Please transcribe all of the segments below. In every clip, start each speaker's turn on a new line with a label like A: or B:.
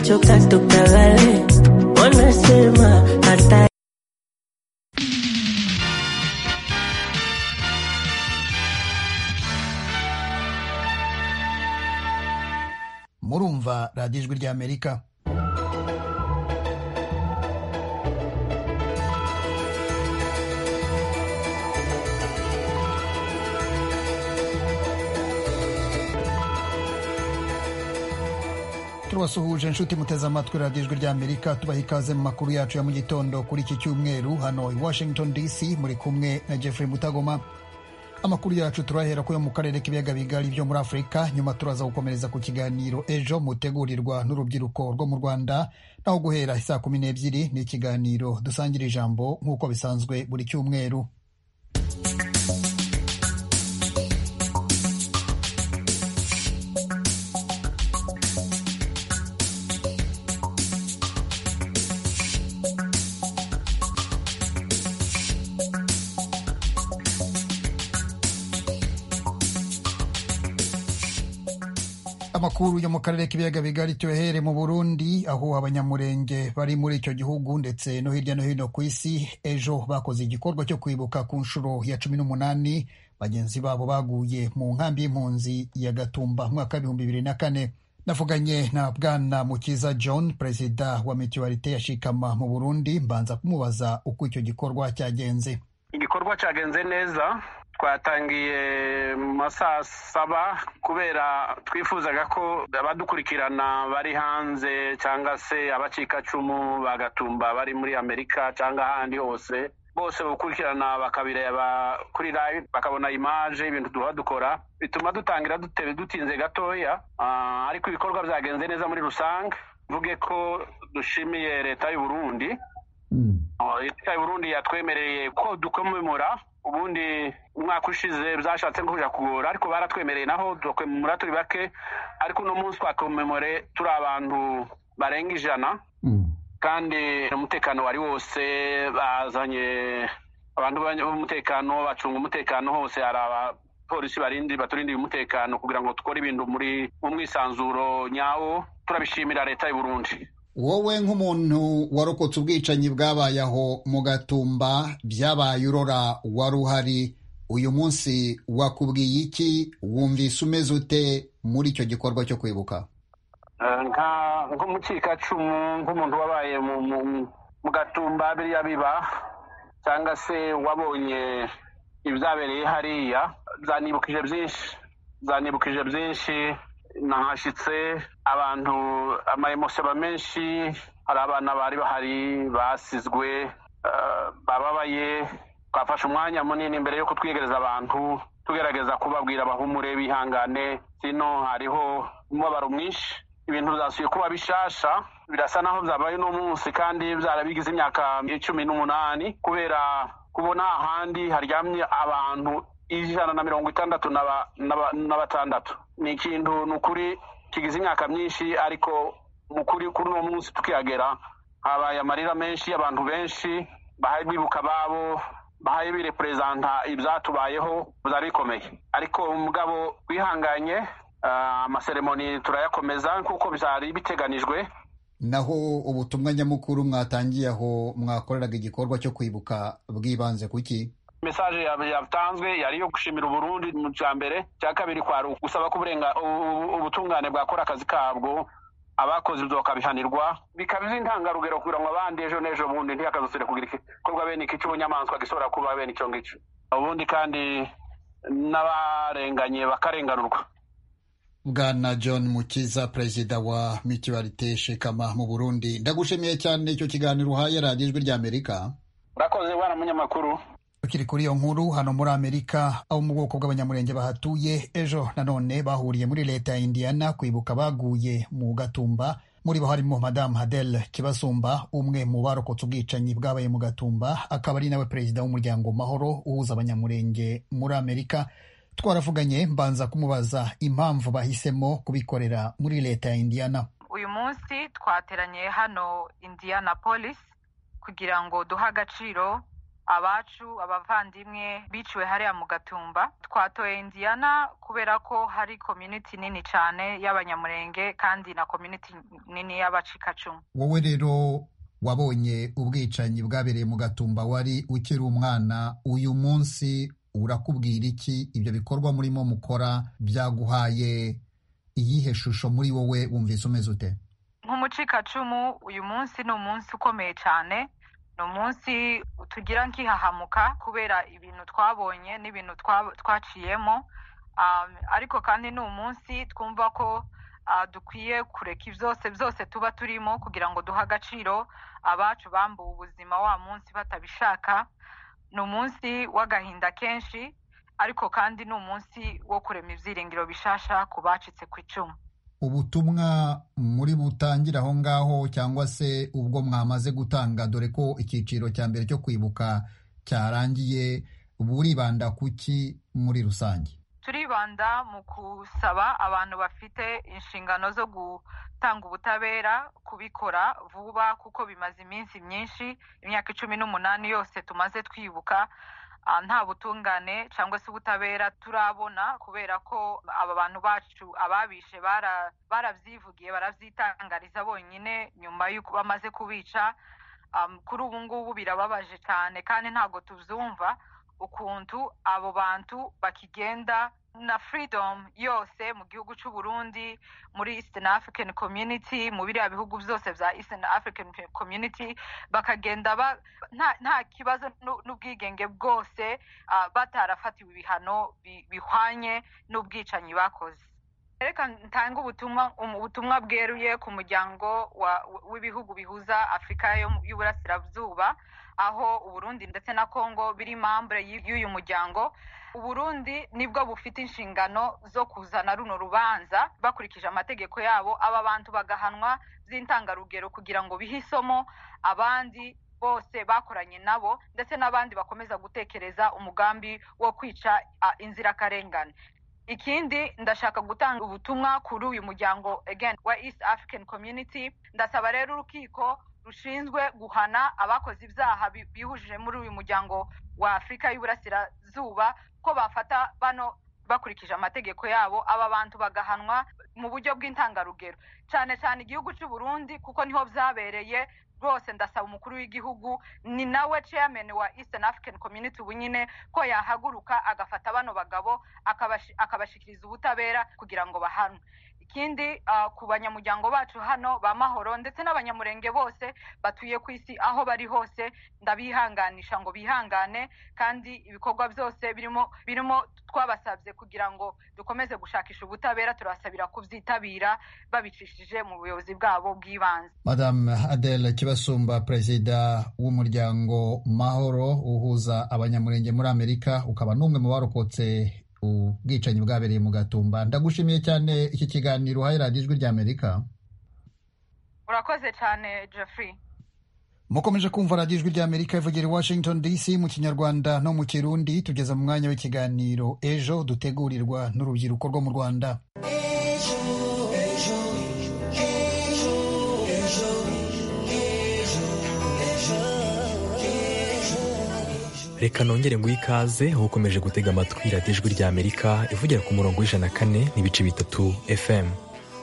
A: hicho tacto kagale wanasema hata
B: murumva radiyo ijwi ry'amerika tubasuhuje inshuti muteze amatwi radiyo ijwi ry'amerika tubaha ikaze mu makuru yacu ya mu gitondo kuri iki cyumweru hano i washington dc muri kumwe na jeffrey mutagoma amakuru yacu turahera kuyo mu karere k'ibiyaga bigari byo muri afurika nyuma turaza gukomereza ku kiganiro ejo mutegurirwa n'urubyiruko rwo mu rwanda naho guhera saa kumi n'ebyiri ni ikiganiro dusangira ijambo nk'uko bisanzwe buri cyumweru amakuru yo mu karere k'ibiyaga bigari tuhere mu burundi aho abanyamurenge bari muri icyo gihugu ndetse no hirya no hino ku isi ejo bakoze igikorwa cyo kwibuka ku nshuro ya cumi n'umunani bagenzi babo baguye mu nkambi y'impunzi ya gatumba mwaka w'ibihumbi bibiri na kane navuganye na bwana mukiza john perezida wa mituwarite ya shikama mu burundi mbanza kumubaza uko icyo gikorwa cyagenze
C: igikorwa cyagenze neza twatangiye mu masaha saba kubera twifuzaga ko abadukurikirana bari hanze cyangwa se abacikacumu bagatumba bari muri amerika cyangwa ahandi hose bose bakurikirana bakabireba kuri live bakabona imaje ibintu duha dukora bituma dutangira dutebe dutinze gatoya ariko ibikorwa byagenze neza muri rusange mvuge ko dushimiye leta y'uburundi leta y'uburundi yatwemereye ko dukomemura ubundi umwaka ushize byashatse nko kujya kugora ariko baratwemereye naho dukomemura turi bake ariko uno munsi twakomemore turi abantu barenga ijana kandi umutekano wari wose bazanye abantu b'umutekano bacunga umutekano hose hari abapolisi barindi baturindiye umutekano kugira ngo dukore ibintu muri mu mwisanzuro nyawo turabishimira leta y'uburundi
B: wowe nk'umuntu warokotse ubwicanyi bwabaye aho mu gatumba byabaye urora wari uhari uyu munsi wakubwiye iki wumvise umeze ute muri icyo gikorwa cyo kwibuka
C: nk'umukikacumu nk'umuntu wabaye mu gatumba biriya biba cyangwa se wabonye ibyabereye hariya zanibukije byinshi zanibukije byinshi nahashyitse abantu amayemosiyaba menshi hari abana bari bahari basizwe bababaye twafashe umwanya munini mbere yo kutwiyegereza abantu tugerageza kubabwira bahumure bihangane hino hariho umubabaro mwinshi ibintu byasuye kuba bishasha birasa naho byabaye uno munsi kandi byarabigize imyaka cumi n'umunani kubera kubona ahandi haryamye abantu ijana na mirongo itandatu na batandatu ni ikintu ni ukuri kigize imyaka myinshi ariko mu kuri kuri uno munsi tukihagera habaye amarira menshi y'abantu benshi bahaye bibuka ababo bahaye bireperezanta ibyatubayeho byari bikomeye ariko umugabo wihanganye amaseremoni turayakomeza nk'uko byari biteganijwe
B: naho ubutumwa nyamukuru mwatangiye aho mwakoreraga igikorwa cyo kwibuka bwibanze kuki
C: mesaje yatanzwe yari iyo gushimira uburundi mu cya mbere cya kabiri kwari gusaba ko ubutungane bwakora akazi kabwo abakoze ibyo bakabihanirwa bikaba intangarugero kugira ngo abandi ejo n'ejo bundi ntihakazasire kugira igikorwa bene iki cy'ubunyamaswa gishobora kuba bene icyo ngicyo ubundi kandi n'abarenganye bakarenganurwa
B: bwana john mukiza perezida wa mituwarite shekama mu burundi ndagushimiye cyane icyo kiganiro uhaye radiyo ijwi ry'amerika
C: urakoze bwana munyamakuru
B: tukiri kuri iyo nkuru hano muri amerika abo mu bwoko bw'abanyamurenge bahatuye ejo nanone bahuriye muri leta ya indiana kwibuka baguye mu gatumba muri bo harimo madamu hadel kibasumba umwe mu barokotse ubwicanyi bwabaye mu gatumba akaba ari nawe perezida w'umuryango mahoro uhuza abanyamurenge muri amerika twaravuganye mbanza kumubaza impamvu bahisemo kubikorera muri leta ya indiana
D: uyu munsi twateranye hano indiana polisi kugira ngo duhe agaciro abacu abavandimwe biciwe hariya mu gatumba twatoye indiyana kubera ko hari komyuniti nini cyane y'abanyamurenge kandi na komyuniti nini y'abacikacumu
B: wowe rero wabonye ubwicanyi bwabereye mu gatumba wari ukiri umwana uyu munsi urakubwira iki ibyo bikorwa murimo mukora byaguhaye iyihe shusho muri wowe wumvise umeze ute
D: nk'umucikacumu uyu munsi ni umunsi ukomeye cyane ni umunsi tugira nk'ihahamuka kubera ibintu twabonye n'ibintu twaciyemo ariko kandi ni umunsi twumva ko dukwiye kureka byose byose tuba turimo kugira ngo duhe agaciro abacu bambuwe ubuzima wa munsi batabishaka ni umunsi w'agahinda kenshi ariko kandi ni umunsi wo kurema ibyiringiro bishasha ku bacitse ku icumu
B: ubutumwa muri butangira aho ngaho cyangwa se ubwo mwamaze gutanga dore ko icyiciro cya mbere cyo kwibuka cyarangiye buribanda kuki muri rusange
D: turibanda mu gusaba abantu bafite inshingano zo gutanga ubutabera kubikora vuba kuko bimaze iminsi myinshi imyaka icumi n'umunani yose tumaze twibuka nta butungane cyangwa se ubutabera turabona kubera ko aba bantu bacu ababishe barabyivugiye barabyitangariza bonyine nyuma y'uko bamaze kubica kuri ubu ngubu birababaje cyane kandi ntabwo tubyumva ukuntu abo bantu bakigenda na furidomu yose mu gihugu cy'u Burundi muri isitini afurikani komyuniti mu biriya bihugu byose bya isitini afurikani komyuniti bakagenda nta kibazo n'ubwigenge bwose batarafatiwe ibihano bihwanye n'ubwicanyi bakoze reka ntange ubutumwa bweruye ku muryango w'ibihugu bihuza afurika y'uburasirazuba aho uburundi ndetse na congo biri mambure y'uyu muryango uburundi nibwo bufite inshingano zo kuzana runo rubanza bakurikije amategeko yabo aba bantu bagahanwa by'intangarugero kugira ngo bihe isomo abandi bose bakoranye nabo ndetse n'abandi bakomeza gutekereza umugambi wo kwica inzirakarengane ikindi ndashaka gutanga ubutumwa kuri uyu muryango again wa east african community ndasaba rero urukiko rushinzwe guhana abakoze ibyaha bihujije muri uyu muryango wa afurika y'uburasirazuba ko bafata bano bakurikije amategeko yabo aba bantu bagahanwa mu buryo bw'intangarugero cyane cyane igihugu cy'u Burundi kuko niho byabereye rwose ndasaba umukuru w'igihugu ni nawe chairman wa Eastern African Community ubu nyine ko yahaguruka agafata bano bagabo akabashikiriza ubutabera kugira ngo bahanwe ikindi ku banyamuryango bacu hano ba mahoro ndetse n'abanyamurenge bose batuye ku isi aho bari hose ndabihanganisha ngo bihangane kandi ibikorwa byose birimo birimo twabasabye kugira ngo dukomeze gushakisha ubutabera turasabira kubyitabira babicishije mu buyobozi bwabo bw'ibanze
B: madame adele kibasumba perezida w'umuryango mahoro uhuza abanyamurenge muri amerika ukaba n'umwe mu barokotse ubwicanyi bwabereye mu gatumba ndagushimiye cyane iki kiganiro uhaye ijwi rya amerika
D: urakoze cyane jeffrey
B: mukomeje kumva radiyo ijwi rya amerika ivugira i washington dc mu kinyarwanda no mu kirundi tugeze mu mwanya w'ikiganiro ejo dutegurirwa n'urubyiruko rwo mu rwanda
E: reka nongere ngo ikaze aho ukomeje gutega amatwi radiyo ijwi rya amerika ivugira ku murongo w'ijana kane n'ibice bitatu fm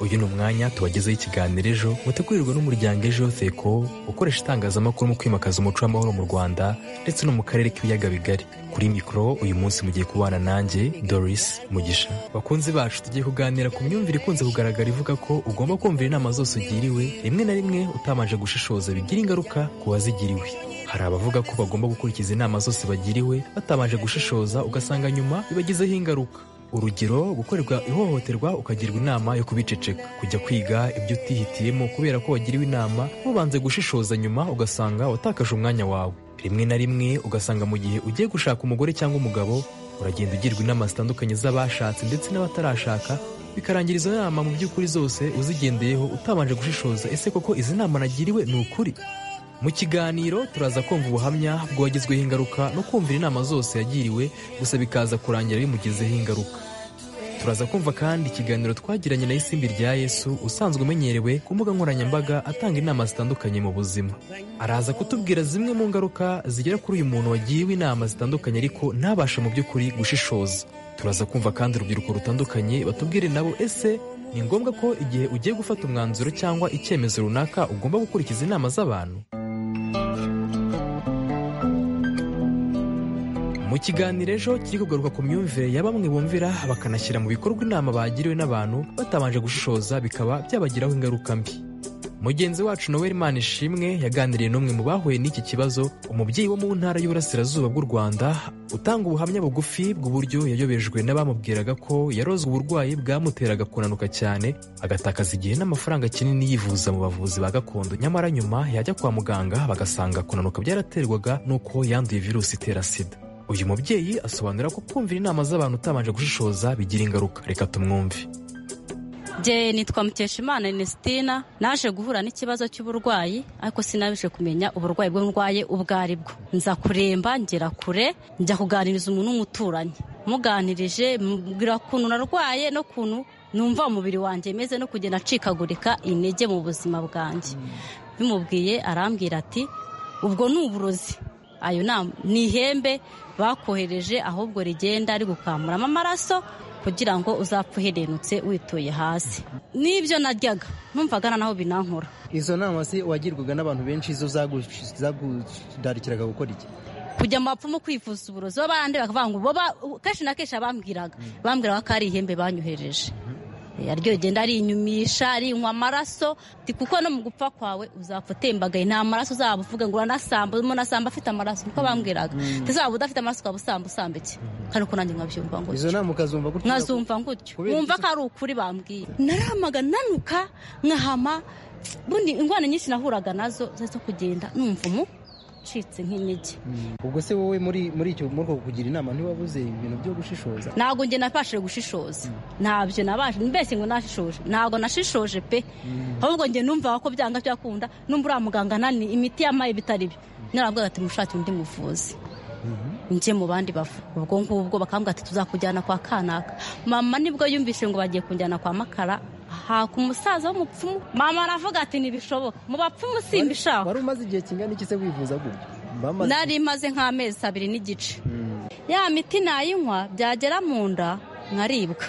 E: uyu ni umwanya tubagezeho ikiganiro ejo mutegurirwa n'umuryango ejo seko ukoresha itangazamakuru mu kwimakaza umuco w'amahoro mu rwanda ndetse no mu karere k'ibiyaga bigari kuri mikoro uyu munsi mugiye kubana nanjye doris mugisha bakunzi bacu tugiye kuganira ku myumvire ikunze kugaragara ivuga ko ugomba kumvira inama zose ugiriwe rimwe na rimwe utabanje gushishoza bigira ingaruka ku wazigiriwe hari abavuga ko bagomba gukurikiza inama zose bagiriwe batabanje gushishoza ugasanga nyuma bibagizeho ingaruka urugero gukorerwa ihohoterwa ukagirwa inama yo kubiceceka kujya kwiga ibyo utihitiyemo kubera ko wagiriwe inama mubanze gushishoza nyuma ugasanga watakaje umwanya wawe rimwe na rimwe ugasanga mu gihe ugiye gushaka umugore cyangwa umugabo uragenda ugirwa inama zitandukanye z'abashatse ndetse n'abatarashaka bikarangira izo nama mu by'ukuri zose uzigendeyeho utabanje gushishoza ese koko izi nama nagiriwe ni ukuri mu kiganiro turaza kumva ubuhamya bwagizweho ingaruka no kumvira inama zose yagiriwe gusa bikaza kurangira bimugezeho ingaruka turaza kumva kandi ikiganiro twagiranye na isimbi rya yesu usanzwe umenyerewe ku mbuga nkoranyambaga atanga inama zitandukanye mu buzima araza kutubwira zimwe mu ngaruka zigera kuri uyu muntu wagiriwe inama zitandukanye ariko ntabashe mu by'ukuri gushishoza turaza kumva kandi urubyiruko rutandukanye batubwire nabo ese ni ngombwa ko igihe ugiye gufata umwanzuro cyangwa icyemezo runaka ugomba gukurikiza inama z'abantu mu kiganiro ejo kiri kugaruka ku myumvire ya bamwe bumvira bakanashyira mu bikorwa inama bagiriwe n'abantu batabanje gushishoza bikaba byabagiraho ingaruka mbi mugenzi wacu noel imana ishimwe yaganiriye n'umwe mu bahuye n'iki kibazo umubyeyi wo mu ntara y'uburasirazuba bw'u rwanda utanga ubuhamya bugufi bw'uburyo yayobejwe n'abamubwiraga ko yarozwe uburwayi bwamuteraga kunanuka cyane agatakaza igihe n'amafaranga kinini yivuza mu bavuzi ba gakondo nyamara nyuma yajya kwa muganga bagasanga kunanuka byaraterwaga n'uko yanduye virusi itera sida uyu mubyeyi asobanura ko kumvira inama z'abantu utabanje gushishoza bigira ingaruka reka tumwumve
F: jye nitwa mukeshimana inestina naje guhura n'ikibazo cy'uburwayi ariko sinabije kumenya uburwayi bwo ndwaye ubwo ari bwo nza kuremba ngera kure njya kuganiriza umuntu w'umuturanyi muganirije mubwira ukuntu narwaye n'ukuntu numva umubiri wanjye meze no kugenda acikagurika intege mu buzima bwanjye bimubwiye arambwira ati ubwo ni uburozi ayo ni ihembe bakohereje ahubwo rigenda rigukamuramo amaraso kugira ngo uzapfe uherenutse wituye hasi n'ibyo naryaga numvaga naho binankura
G: izo nama se wagirwaga n'abantu benshi zo zagudarikiraga gukora iki
F: kujya mu bapfumu kwivuza uburozi bo barande bakavuga ngo kenshi na kenshi abambwiraga bambwiraga ko ari ihembe banyohereje aryo rigenda rinyumisha rinywa amaraso kuko no mu gupfa kwawe uzapfa utembagaye nta maraso uzaba uvuga ngo uranasamba umuntu asamba afite amaraso niko bambwiraga uzaba udafite amaraso ukaba usamba usamba iki kandi uko nanjye nkabyumva ngo
G: izo nama ukazumva gutyo
F: nkazumva gutyo wumva ko ari ukuri bambwiye naramaga nanuka nkahama bundi indwara nyinshi nahuraga nazo zo kugenda numva umu ucitse nk'intege
G: ubwo se wowe muri muri icyo muri uko kugira inama ntiwabuze ibintu byo gushishoza
F: ntabwo njye nabashije gushishoza ntabyo nabashije mbese ngo nashishoje ntabwo nashishoje pe ahubwo njye numva ko byanga byakunda numva uriya muganga nani imiti yamaye bitari byo narabwira ati mushake undi muvuzi njye mu bandi bavu ubwo ngubwo bakambwira ati tuzakujyana kwa kanaka mama nibwo yumvise ngo bagiye kunjyana kwa makara haka umusaza w'umupfumu mama aravuga ati ntibishoboka mu bapfumu simbishaka
G: wari umaze igihe kingana iki se wivuza gutya
F: nari imaze nk'amezi abiri n'igice ya miti nayinywa byagera mu nda nkaribwa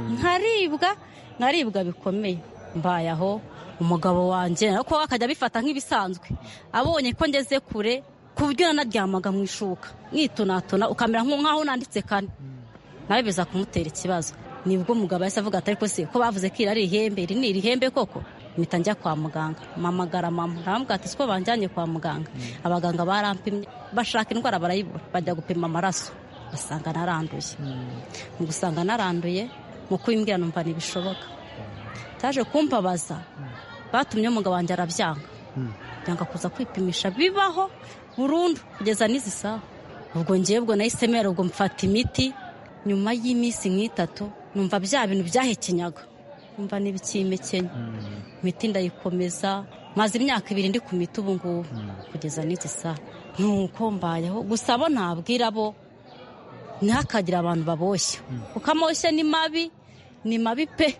F: nkaribwa nkaribwa bikomeye mbaye aho umugabo wanjye ariko akajya abifata nk'ibisanzwe abonye ko ngeze kure kubwira naryamaga mu ishuka mwitonatona ukamera nk'aho nanditse kane nawe biza kumutera ikibazo nibwo umugabo yahise avuga atari ko se ko bavuze ko iri ari ihembe iri ni irihembe koko mpita njya kwa muganga mpamagara mama ntabwo ati siko banjyanye kwa muganga abaganga barampimye bashaka indwara barayibura bajya gupima amaraso basanga naranduye mu gusanga naranduye mu kubimbwira numva ntibishoboka cyaje kumbabaza batumye umugabo wanjye arabyanga byanga kuza kwipimisha bibaho burundu kugeza n'izi saha ubwo ngewe ubwo nahise mera ubwo mfata imiti nyuma y'iminsi nk'itatu numva bya bintu byahekenyaga numva n'ibikimekenya imiti ndayikomeza maze imyaka ibiri ndi ku miti ubu ngubu kugeza n'igisa nuko mbayeho gusa bo ntabwira bo ntihakagire abantu baboshye kuko amoshye ni mabi ni mabi pe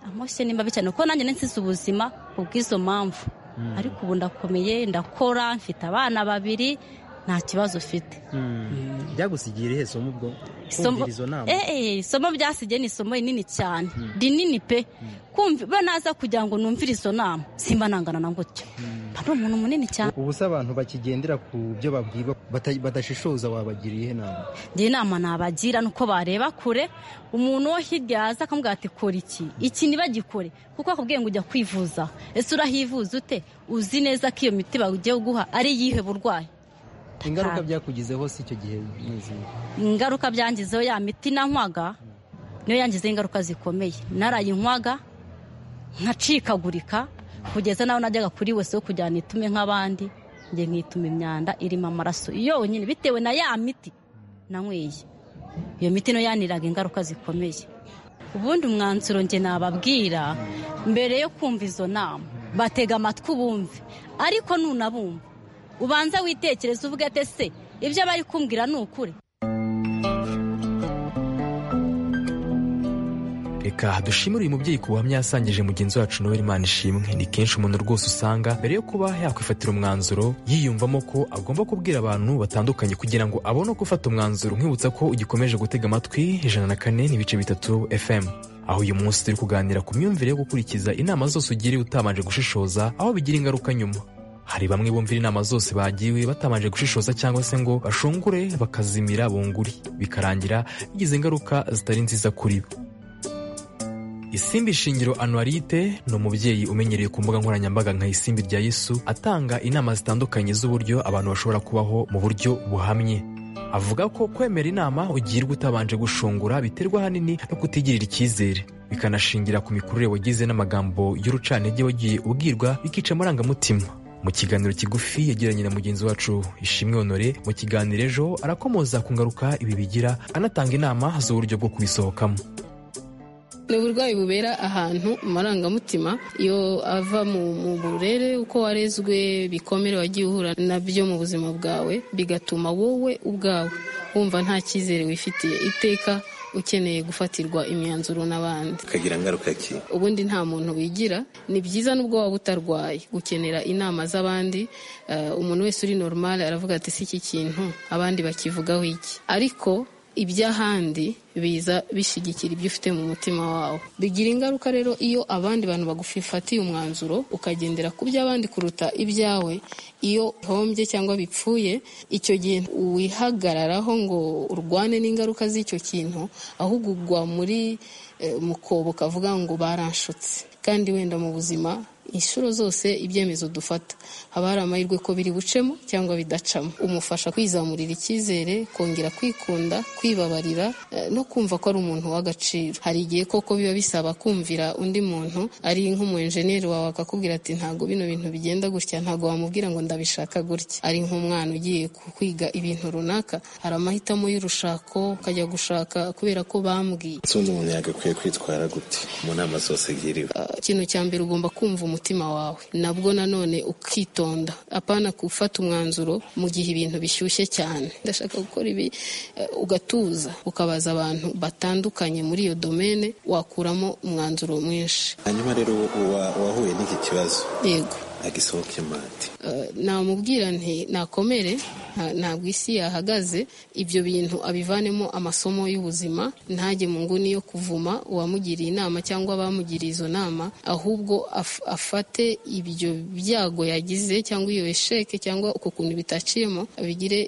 F: amoshye ni mabi cyane kuko nanjye nsize ubuzima kubw'izo mpamvu ariko ubu ndakomeye ndakora mfite abana babiri nta kibazo ufite
G: byagusigiye irihe somo ubwo kumvira izo nama
F: isomo byasigiye ni isomo rinini cyane rinini pe kumva naza kugira ngo numvire izo nama simba nangana na gutyo ari umuntu munini cyane
G: ubu se abantu bakigendera ku byo babwirwa badashishoza wabagira iyihe nama
F: njye inama nabagira ni uko bareba kure umuntu wo hirya yaza akamubwira ati kora iki iki ntibagikore kuko akubwiye ngo ujya kwivuza ese urahivuza ute uzi neza ko iyo miti bagiye guha ari iyihe burwayi
G: ingaruka byakugizeho si icyo gihe
F: ingaruka byangizeho ya miti nanywaga niyo yangizeho ingaruka zikomeye narayinywaga nkacikagurika kugeza naho najyaga kuri wese wo kugira nitume nk'abandi njye nkituma imyanda irimo amaraso yonyine bitewe na ya miti nanyweye iyo miti niyo yaniraga ingaruka zikomeye ubundi umwanzuro njye nababwira mbere yo kumva izo nama batega amatwi bumve ariko nunabumva ubanza witekereza uvuge ati se ibyo bari kumbwira ni ukuri
E: reka dushimire uyu mubyeyi ku buhamya yasangije mugenzi wacu noel imana ishimwe ni kenshi umuntu rwose usanga mbere yo kuba yakwifatira umwanzuro yiyumvamo ko agomba kubwira abantu batandukanye kugira ngo abone uko ufata umwanzuro nkwibutsa ko ugikomeje gutega amatwi ijana na kane n'ibice bitatu fm aho uyu munsi turi kuganira ku myumvire yo gukurikiza inama zose ugiriwe utabanje gushishoza aho bigira ingaruka nyuma hari bamwe bumvira inama zose bagiwe batabanje gushishoza cyangwa se ngo bashungure bakazimira bunguri bikarangira bigize ingaruka zitari nziza kuri bo isimbi shingiro anuwarite ni umubyeyi umenyereye ku mbuga nkoranyambaga nka isimbi rya yesu atanga inama zitandukanye z'uburyo abantu bashobora kubaho mu buryo buhamye avuga ko kwemera inama ugirwa utabanje gushungura biterwa ahanini no kutigirira icyizere bikanashingira ku mikurire wagize n'amagambo y'urucantege wagiye ubwirwa bikica amarangamutima mu kiganiro kigufi yagiranye na mugenzi wacu ishimwe honore mu kiganiro ejo arakomoza ku ngaruka ibi bigira anatanga inama z'uburyo bwo kubisohokamo
H: ni uburwayi bubera ahantu amarangamutima iyo ava mu burere uko warezwe bikomere wagiye uhura nabyo mu buzima bwawe bigatuma wowe ubwawe wumva nta cyizere wifitiye iteka ukeneye gufatirwa imyanzuro n'abandi
I: ukagira ingaruka ki
H: ubundi nta muntu wigira ni byiza n'ubwo waba utarwaye gukenera inama z'abandi eh, umuntu wese uri normal aravuga ati si iki kintu abandi bakivugaho iki ariko iby'ahandi biza bishyigikira ibyo ufite mu mutima wawe bigira ingaruka rero iyo abandi bantu bagufatiye umwanzuro ukagendera ku by'abandi kuruta ibyawe iyo uhombye cyangwa bipfuye icyo gihe wihagararaho ngo urwane n'ingaruka z'icyo kintu ahubwo ugwa muri eh, mukobo kavuga ngo baranshutse kandi wenda mu buzima inshuro zose ibyemezo dufata haba hari amahirwe ko biri bucemo cyangwa bidacamo umufasha kwizamurira icyizere kongera kwikunda kwibabarira eh, no kumva ko ari umuntu w'agaciro hari igihe koko biba bisaba kumvira undi muntu ari nk'umuenjeneri wawe akakubwira ati ntabwo bino bintu bigenda gutya ntabwo wamubwira ngo ndabishaka gutya ari nk'umwana ugiye ku- kwiga ibintu runaka hari amahitamo y'urushako ukajya gushaka kubera ko bambwiye
I: ese undi muntu yagakwiye kwitwara gute mu nama zose agiriwe
H: ikintu cya mbere ugomba kumva umutima wawe nabwo nanone ukitonda apana gufata umwanzuro mu gihe ibintu bishyushye cyane ndashaka gukora ibi eh, ugatuza ukabaza abantu batandukanye muri iyo domene wakuramo umwanzuro mwinshi
I: hanyuma rero uwa- uwahuye n'iki kibazo
H: yego
I: agisohokemo ati
H: Eh, namubwira nti nakomere nta- ntabwo isi yahagaze ibyo bintu abivanemo amasomo y'ubuzima ntajye mu nguni yo kuvuma uwamugiriye inama cyangwa abamugiriye izo nama ahubwo af- afate ibyo byago yagize cyangwa iyo esheke cyangwa uko kuntu bitaciyemo abigire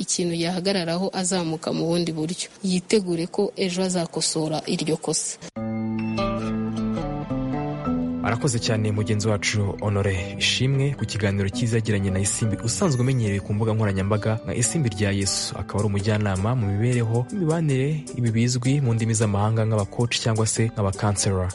H: ikintu yahagararaho azamuka mu bundi buryo yitegure ko ejo azakosora iryo kosa
E: arakoze cyane mugenzi wacu honore ishimwe ku kiganiro cyiza yagiranye na isimbi usanzwe umenyereye ku mbuga nkoranyambaga nka isimbi rya yesu akaba ari umujyanama mu mibereho n'imibanire ibi bizwi mu ndimi z'amahanga nk'abakoci cyangwa se nk'abakansera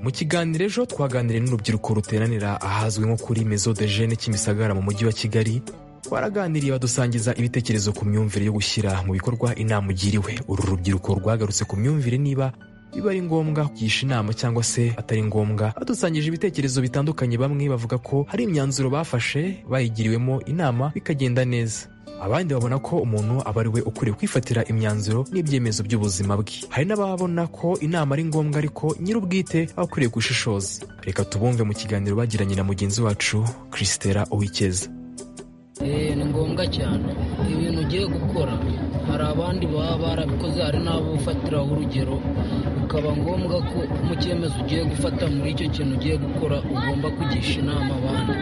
E: mu kiganiro ejo twaganiriye n'urubyiruko ruteranira ahazwi nko kuri mezo de jene kimisagara mu mujyi wa kigali twaraganiriye badusangiza ibitekerezo ku myumvire yo gushyira mu bikorwa inama ugiriwe uru rubyiruko rwagarutse ku myumvire niba biba ari ngombwa kugisha inama cyangwa se atari ngombwa badusangije ibitekerezo bitandukanye bamwe bavuga ko hari imyanzuro bafashe bayigiriwemo inama bikagenda neza abandi babona ko umuntu aba ari we ukwiriye kwifatira imyanzuro n'ibyemezo by'ubuzima bwe hari n'ababona ko inama ari ngombwa ariko nyir'ubwite aba akwiriye gushishoza reka tubumve mu kiganiro bagiranye na mugenzi wacu chrisitera uwikeza
J: Eh, ni ngombwa cyane ibintu ugiye gukora hari abandi baba barabikoze hari n'abo ufatiraho urugero bikaba ngombwa ko mu cyemezo ugiye gufata muri icyo kintu ugiye gukora ugomba kugisha inama abandi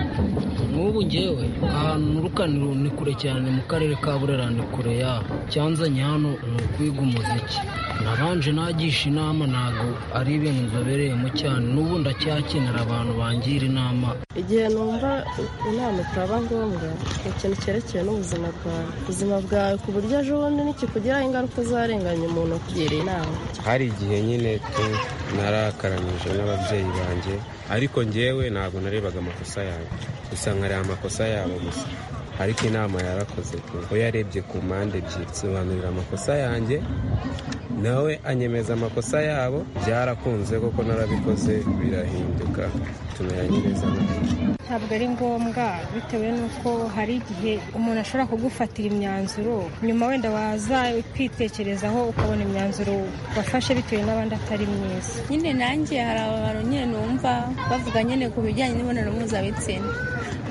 J: nk'ubu ngewe ahantu nurukaniro ni kure cyane mu karere ka burera ni kure yaho cyanzanye hano ni ukwiga umuziki nabanje nagisha inama ntabwo ari ibintu nzobereyemo cyane n'ubu ndacyakenera abantu bangira inama
K: igihe numva inama itaba ngombwa ni ikintu cyerekeye n'ubuzima bwawe ubuzima bwawe ku buryo ejo bundi nikikugiraho ingaruka uzarenganya umuntu ukugira inama
L: hari igihe nyine tu narakaranyije n'ababyeyi banjye ariko ngewe ntabwo narebaga amakosa yawe gusa nkareba amakosa yabo gusa ariko inama yarakoze pe we yarebye ku mpande ebyiri sobanurira amakosa yanjye nawe anyemeza amakosa yabo byarakunze koko narabikoze birahinduka tumeranyiriza
M: ntabwo ari ngombwa bitewe n'uko hari igihe umuntu ashobora kugufatira imyanzuro nyuma wenda waza kwitekerezaho ukabona imyanzuro wafashe bitewe n'abandi atari myiza
N: nyine nanjye hari abantu nyine numva bavuga nyine ku bijyanye n'imibonano mpuzabitsina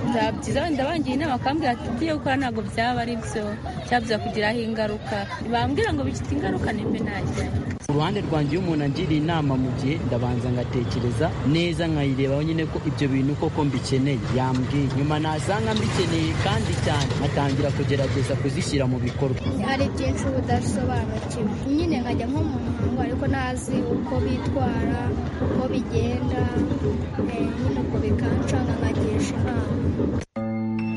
N: byaba byiza wenda bangiye inama akambwira ati ibyo ukora ntabwo byaba ari byo byaba kugiraho ingaruka bambwira ngo bifite ingaruka nimbe najya
O: ku ruhande rwanjye iyo umuntu angiriye inama mu gihe ndabanza ngatekereza neza nkayirebaho nyine ko ibyo bintu koko mbikeneye yambwiye nyuma nasanga mbikeneye kandi cyane atangira kugerageza kuzishyira mu bikorwa
P: hari byinshi udasobanukiwe nyine nkajya nko mu muhango ariko ntazi uko bitwara uko bigenda nyine ubwo bikancanga nkagisha inama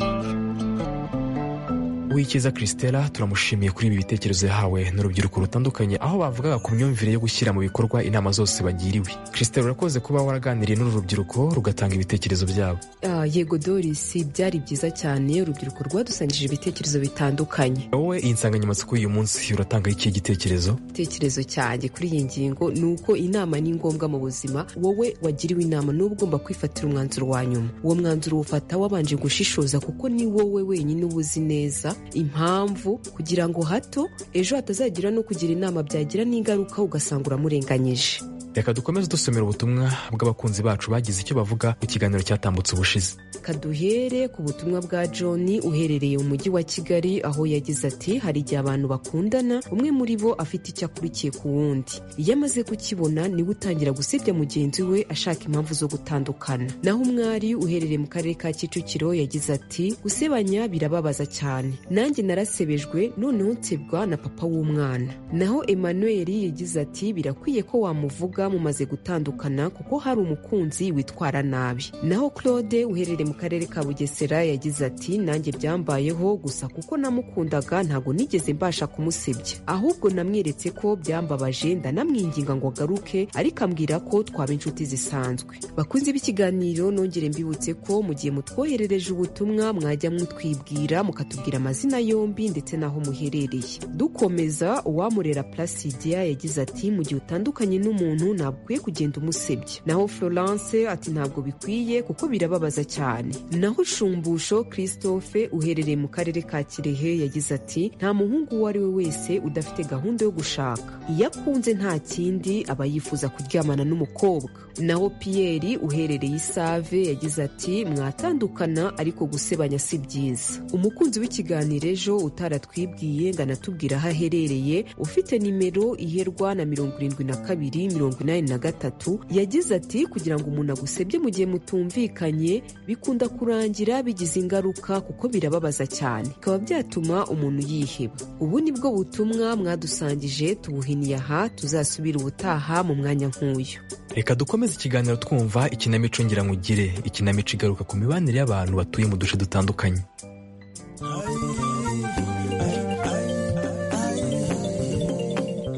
E: Uwikiza Christella turamushimiye kuri ibi bitekerezo yahawe n'urubyiruko rutandukanye aho bavugaga ku myumvire yo gushyira mu bikorwa inama zose bagiriwe Christella urakoze kuba waraganiriye n'uru rubyiruko rugatanga ibitekerezo byabo
Q: Ah, yego doris byari byiza cyane urubyiruko rwadusangije ibitekerezo bitandukanye
E: wowe iyi nsanganyamatsiko y'uyu munsi uratanga ikihe gitekerezo
Q: igitekerezo cyanjye kuri iyi ngingo ni uko inama ni ngombwa mu buzima wowe wagiriwe inama n'uba ugomba kwifatira umwanzuro wa nyuma uwo mwanzuro uwufata wabanje gushishoza kuko ni wowe wenyine uba uzi neza impamvu kugira ngo hato ejo hatazagira no kugira inama byagira n'ingaruka ugasanga uramurenganyije
E: reka dukomeze dusomera ubutumwa bw'abakunzi bacu bagize icyo bavuga mu kiganiro cyatambutse ubushize
Q: kaduhere ku butumwa bwa john uherereye mu mujyi wa kigali aho yagize ati hari igihe abantu bakundana umwe muri bo afite icyo akurikiye ku wundi iyo amaze kukibona niwe utangira gusebya mugenzi we ashaka impamvu zo gutandukana naho umwari uherereye mu karere ka kicukiro yagize ati gusebanya birababaza cyane nanjye narasebejwe noneho nsebwa na papa w'umwana naho emmanuel yagize ati birakwiye ko wamuvuga mumaze gutandukana kuko hari umukunzi witwara nabi naho claude uherereye mu karere ka bugesera yagize ati nanjye byambayeho gusa kuko namukundaga ntabwo nigeze mbasha kumusebya ahubwo namweretse ko byambabaje ndanamwinginga ngo agaruke ariko ambwira ko twaba inshuti zisanzwe bakunze b'ikiganiro nongere mbibutse ko mu gihe mutwoherereje ubutumwa mwajya mutwibwira mukatubwira amazina yombi ndetse n'aho muherereye dukomeza uwamurera placidia yagize ati mu gihe utandukanye n'umuntu ntabwo ukwiye kugenda umusebya naho florence ati ntabwo bikwiye kuko birababaza cyane naho shumbusho christophe uherereye mu karere ka kirehe yagize ati nta muhungu uwo ari we wese udafite gahunda yo gushaka iyo akunze nta kindi aba yifuza kuryamana n'umukobwa naho piyeri uherereye isave yagize ati mwatandukana ariko gusebanya si byiza umukunzi w'ikiganiro ejo utaratwibwiye ngo anatubwire aho aherereye ufite nimero iherwa na mirongo irindwi na kabiri mirongo inani na gatatu yagize ati kugira ngo umuntu agusebye mu gihe mutumvikanye bikunda kurangira bigize ingaruka kuko birababaza cyane bikaba byatuma umuntu yiheba ubu ni bwo butumwa mwadusangije tubuhiniye aha tuzasubira ubutaha mu mwanya nk'uyu
E: reka dukomeze ikiganiro twumva ikinamico ngirangugire ikinamico igaruka ku mibanire y'abantu batuye mu duce dutandukanye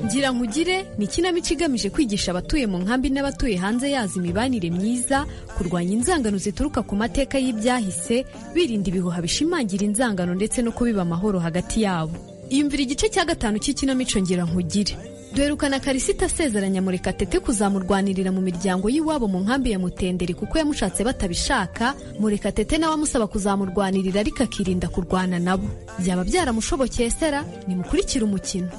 R: ngira nkugire ni ikinamico igamije kwigisha abatuye mu nkambi n'abatuye hanze yazo imibanire myiza kurwanya inzangano zituruka ku mateka y'ibyahise birinda ibihuha bishimangira inzangano ndetse no kubiba amahoro hagati yabo iyumvira igice cya gatanu cy'ikinamico ngira nkugire duherukana karisita asezeranya murekatete kuzamurwanirira mu miryango y'iwabo mu nkambi ya mutenderi kuko yamushatse batabishaka murekatete nawe amusaba kuzamurwanirira ariko akirinda kurwana nabo byaba byaramushobokeye sera nimukurikire umukino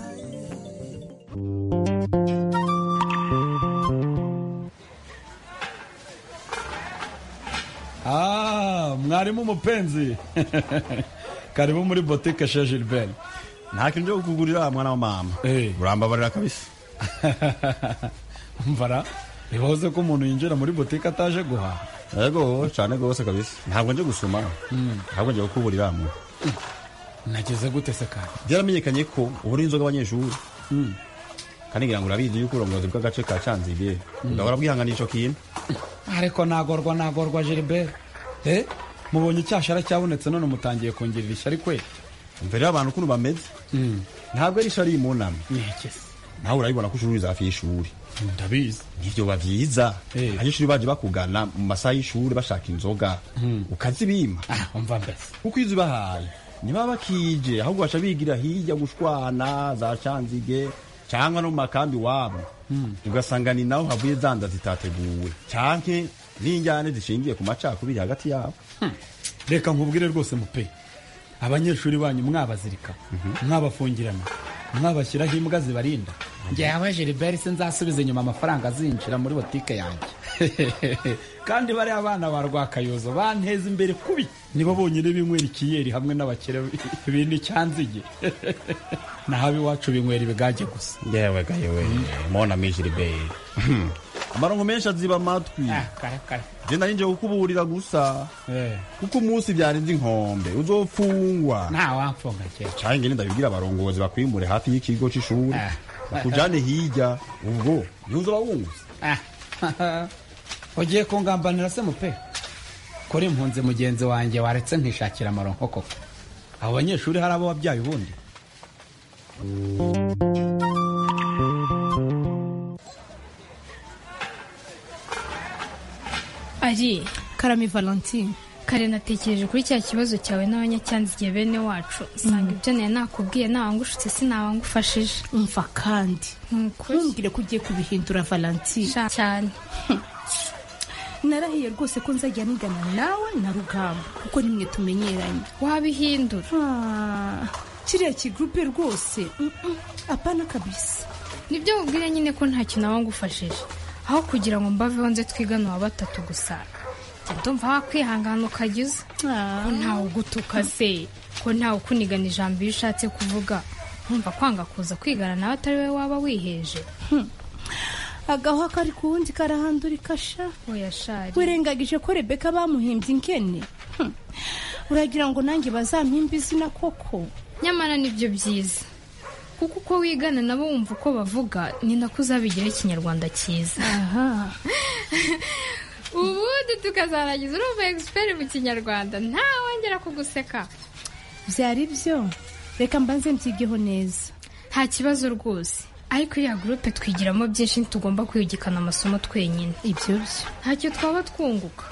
S: Ah, mwarimu mupenzi karibu muri botike chez Gilbert nta kintu cyo kukugurira mwana wa mama urambabarira kabisa mvara ntibahoze ko umuntu yinjira muri botike ataje guhaha yego cyane rwose kabisa ntabwo nje gusoma ntabwo nje kukuburira mwe
T: nageze gute se kandi
S: byaramenyekanye ko ubura inzoga abanyeshuri kandi ngira ngo urabizi yuko uburongozi bw'agace ka cyanzibiye ndahora bwihanganisha kintu
T: ariko nagorwa nagorwa Gilbert eh mubonye icyashara cyabonetse none mutangiye kongera ishyari kwe
S: mbere y'abantu ukuntu bameze ntabwo ari ishyari mu nama nawe urabibona ko ushuri hafi y'ishuri
T: ndabizi
S: nibyo biba byiza abanyeshuri baje bakugana mu masaha y'ishuri bashaka inzoga ukazibima
T: umva mbese
S: kuko iyo uzibahaye niba bakije ahubwo baca bigira hirya gushwana za canzige cyangwa no mu makambi wabo ugasanga ni naho havuye zanda zitateguwe cyane
T: n'injyane zishingiye ku macakubiri hagati yabo reka nkubwire rwose mupe abanyeshuri banyu mwabazirika mwabafungirana mwabashyiraho imbwa zibarinda
U: njyewe Gilbert se nzasubiza inyuma amafaranga azinjira muri botike yanjye
T: kandi bariya bana ba rwakayozo banteza imbere kubi nibo bonyine binywera ikiyeri hamwe n'abakire bintu icyanzige naho iwacu binywera ibigage gusa
U: yewe ga yewe mona mi Gilbert
T: amarongo menshi aziba amatwi genda ninjye kukuburira gusa kuko umunsi byarenze inkombe uzofungwa
U: ntawamfunga cyera
T: cyangwa ndabibwira abarongozi bakwimure hafi y'ikigo cy'ishuri bakujyane hirya ubwo ntuzura wunguza
U: ugiye kungambanira se mupe kuri impunzi mugenzi wanjye waretse nkishakira amaronko koko
T: abo banyeshuri hari abo wabyaye ubundi
V: ari karame valentine kare natekereje kuri cya kibazo cyawe n'abanyacyanzige bene wacu nsanga ibyo nayo nakubwiye ntawangushutse sinabangufashije
W: umva kandi ntumbwire ko ugiye kubihindura valentine
V: cyane
W: narahiye rwose ko nzajya nigana nawe na rugamba kuko nimwe tumenyeranye
V: wabihindura
W: kiriya kigurupe rwose mm, mm, apana kabisa
V: nibyo mubwire nyine ko nta kintu wangufashije aho kugira ngo mbaveho nze twigana uwa batatu gusa njya ndumva wakwihangana ukagiza ko ntawe ugutuka se ko ntawe ukunigana ijambo iyo ushatse kuvuga nkumva kwanga kuza kwigana nawe atari wowe waba wiheje
W: agahwa kari ku wundi karahandurika sha
V: oya shari
W: wirengagije ko rebeka bamuhimbye inkene Hmm. uragira ngo nanjye bazampimba izina koko
V: nyamara nibyo byiza kuko uko wigana nabo wumva uko bavuga ni nako uzabigira ikinyarwanda cyiza ubundi tukazarangiza urumva egisiperi mu kinyarwanda ntawongera kuguseka
W: byari byo reka mbanze mbyigeho neza
V: nta kibazo rwose ariko iriya gurupe twigiramo byinshi ntitugomba kwiyugikana amasomo twenyine
W: ibyo byo
V: ntacyo twaba twunguka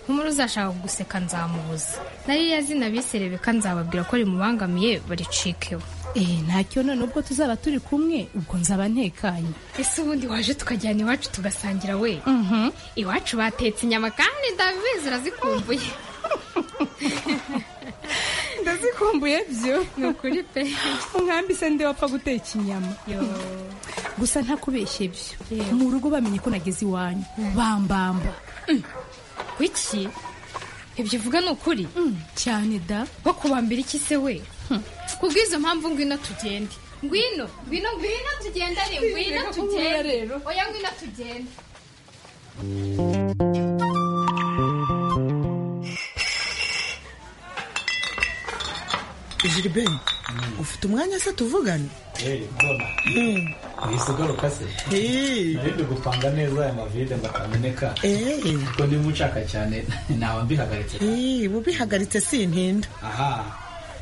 V: nk'umuri uzashaka kuguseka nzamubuza nariya zina bise rebeka nzababwira ko rimubangamiye baricikeho
W: Eh, ntacyo none ubwo tuzaba turi kumwe ubwo nzaba ntekanye
V: ese ubundi waje tukajyana iwacu tugasangira we
W: Mhm.
V: iwacu batetse inyama kandi ndabizi urazikumbuye
W: ndazikumbuye byo
V: ni ukuri pe
W: umwambi se ndi wapfa guteka inyama gusa ntakubeshye byo mu rugo bamenye ko nageze iwanyu bambamba
V: kuki ibyo uvuga ni ukuri
W: cyane da
V: wo kubambira iki se we kubw'izo mpamvu ngwino tugende ngwino ngwino ngwino tugende ari ngwino
W: Reka kumbura
V: tugende
W: rero.
V: oya ngwino tugende
X: Gilbert ufite umwanya se tuvugane Mm.
T: uhise ugaruka se nari gupanga neza aya mavide ngo atameneka kuko ndimo ucaka cyane ntawe mbihagaritse
X: Eh, ubihagaritse sintinda
T: aha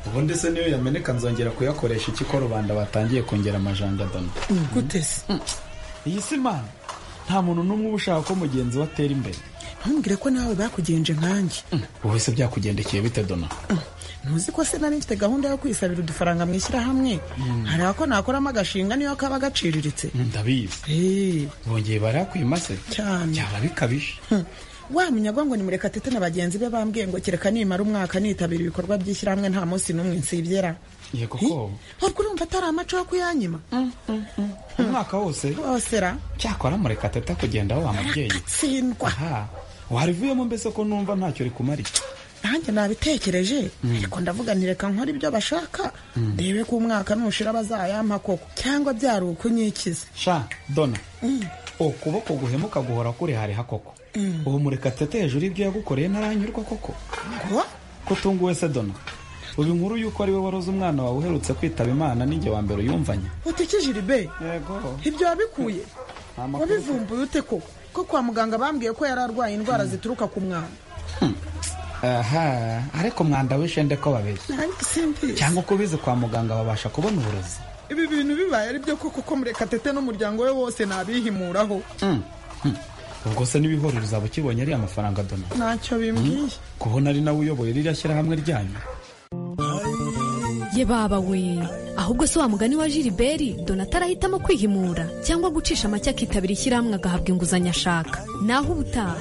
T: ubundi se niyo yameneka nzongera kuyakoresha iki ko rubanda batangiye kongera amajandadano
X: gute se
T: iyi si imana nta muntu n'umwe uba ushaka ko mugenzi we atera imbere
X: ntumbwire ko nawe bakugenje nkanjye
T: wowe se byakugendekeye bite dona
X: ntuzi ko se nari mfite gahunda yo kwisabira udufaranga mu ishyirahamwe hareba ko nakoramo agashinga niyo kaba gaciriritse
T: ndabizi bongeye barakwima se
X: cyane
T: byaba bikabije
X: wa munyagwango ni murekatete na bagenzi be bambwiye ngo kereka nimara umwaka nitabira ibikorwa by'ishyirahamwe nta munsi n'umwe nsibyera
T: yego ko
X: urwo urumva atari amaco yo kuyanyima
T: umwaka wose
X: wose ra
T: cyakora mureka tata kugenda wa mubyeyi
X: tsindwa
T: warivuyemo mbese ko numva ntacyo rikumariye
X: nanjye nabitekereje ariko ndavuga nti reka nkore ibyo bashaka ndebe ko umwaka nushira bazayampa koko cyangwa byari ukunyikiza
T: sha dona ukuboko guhemuka guhora kuri hariha koko ubu murekatete hejuru y'ibyo yagukoreye ntaranyurwa koko
X: ngo
T: kutunguwe se dona ubu inkuru y'uko ari we waroze umwana wawe uherutse kwitaba imana ninjye wa mbere uyumvanye
X: utikije iribe
T: yego
X: ibyo wabikuye
T: Nta makuru.
X: wabivumbuye ute koko ko kwa muganga bambwiye ko yari arwaye indwara zituruka ku mwanda
U: aha ariko umwanda w'ishende ko babeshya
X: nanjye simbizi
U: cyangwa uko ubizi kwa muganga babasha kubona uburozi
X: ibi bintu bibaye ari byo koko ko murekatete n'umuryango we wose nabihimuraho
T: Mm, mm. ubwo se n'ibihorero uzaba ukibonye ari amafaranga dona
X: ntacyo bimbwiye
T: kubona ari nawe uyoboye ririya shyirahamwe ryanyu
R: ye baba we ahubwo se wa mugani wa jiliberi donata arahitamo kwihimura cyangwa gucisha make akitabira ishyirahamwe agahabwa inguzanyo ashaka naho ubutaha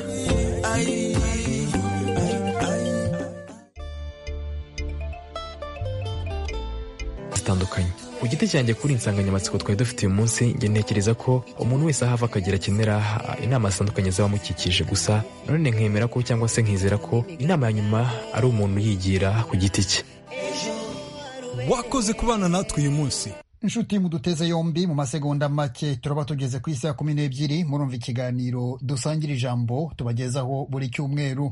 E: zitandukanye ku giti cyanjye kuri insanganyamatsiko twari dufite uyu munsi njye ntekereza ko umuntu wese aho ava akagira akenera ah, inama zitandukanye z'abamukikije gusa nanone nkemera ko cyangwa se nkizera ko inama ya nyuma ari umuntu yigira ku giti cye
A: wakoze kubana natwe uyu munsi
B: inshuti muduteze yombi mu masegonda make turaba tugeze ku isaha kumi n'ebyiri murumva ikiganiro dusangira ijambo tubagezaho buri cyumweru